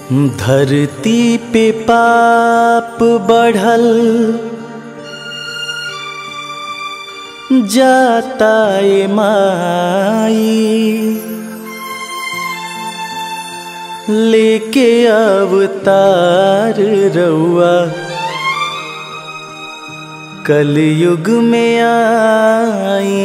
धरती पे पाप बढ़ल जाता ए माई लेके अवतार रउआ कलयुग में आई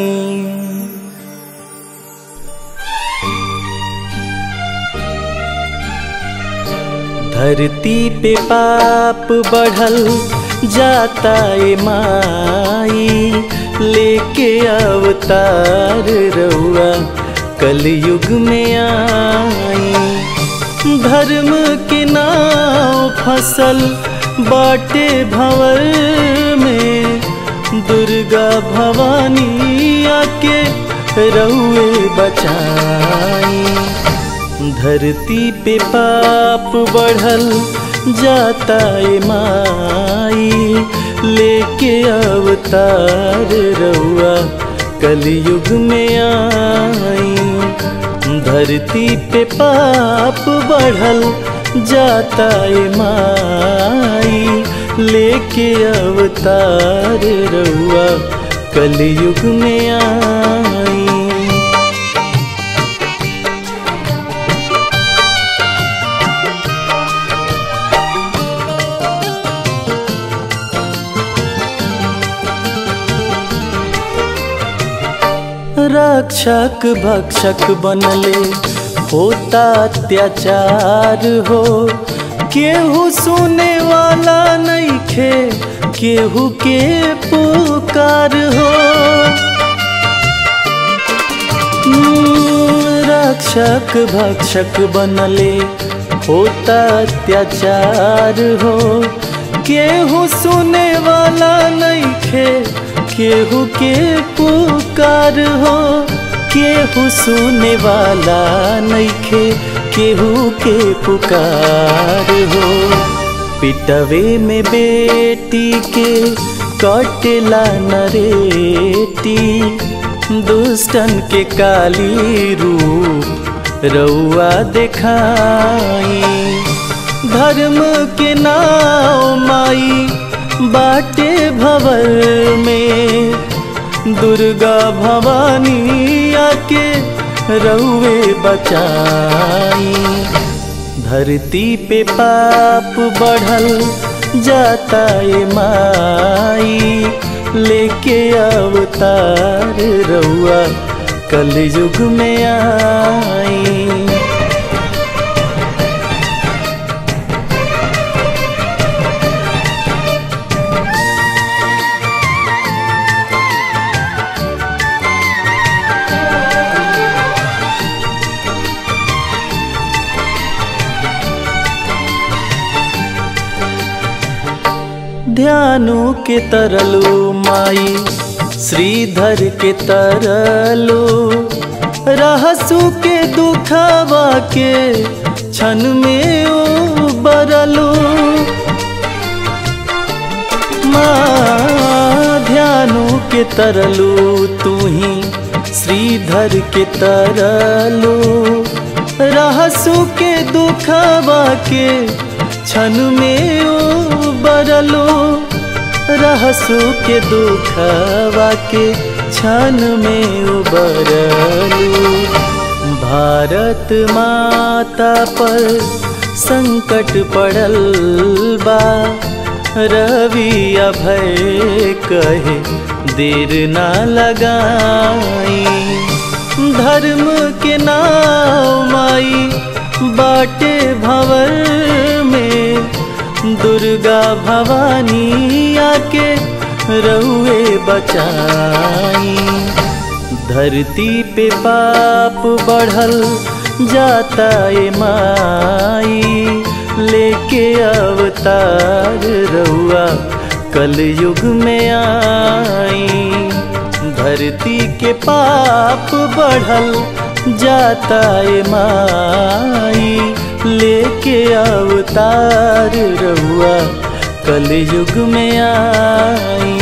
धरती पे पाप बढ़ल जाता ए माई लेके अवतार रउआ कलयुग में आई धर्म के नाव फसल बाटे भंवर में दुर्गा भवानी आके रउए बचाई धरती पे पाप बढ़ल जाता ए माई लेके अवतार रउआ कलयुग में आई धरती पे पाप बढ़ल जाता ए माई लेके अवतार रउआ कलयुग में आई रक्षक भक्षक बनले होता अत्याचार हो केहू सुने वाला नहीं खे केहू के पुकार हो रक्षक भक्षक बनले होता अत्याचार हो केहू सुने वाला नहीं खे केहू के पुकार हो केहू सुने वाला नइखे केहू के पुकार हो पिटवे में बेटी के कटेला नरेटी दुष्टन के काली रूप रउआ देखाई धर्म के नाव माई बाटे भवर में दुर्गा भवानी आके रउए बचाई धरती पे पाप बढ़ल जाता ए माई लेके अवतार रउआ कलयुग में आई ध्यानु के तरलो माई श्रीधर के तरलो रहसु के दुखवा के क्षण में उबरलो माँ ध्यानु के तरलो तू ही श्रीधर के तरलो रहसु के दुखवा के क्षण में उबरलो रहसु के दुखवा के क्षण में उबरलो भारत माता पर संकट पड़ल बा रवि अभय कहे देर ना लगाई धर्म के नाव माई बाटे भवर में दुर्गा भवानी आके रउए बचाई धरती पे पाप बढ़ल जाता ए माई लेके अवतार रउआ कलयुग में आई धरती के पाप बढ़ल जाता ए माई लेके अवतार रउआ कलयुग में आई